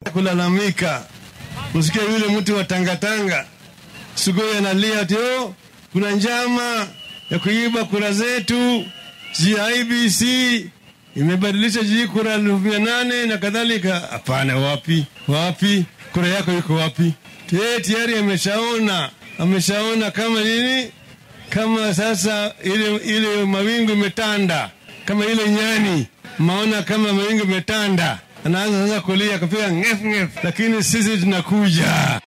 kulalamika. Usikia yule mtu wa Tangatanga Sugoi analia ati oh, kuna njama ya kuiba kura zetu, sijui IBC imebadilisha jiji kura elfu mia nane na kadhalika. Hapana, wapi wapi, kura yako iko wapi? Yeye tayari ameshaona ameshaona kama nini, kama sasa ile ile mawingu imetanda, kama ile nyani maona kama mawingu imetanda, anaanza sasa kulia, kupiga ngef ngef, lakini sisi tunakuja.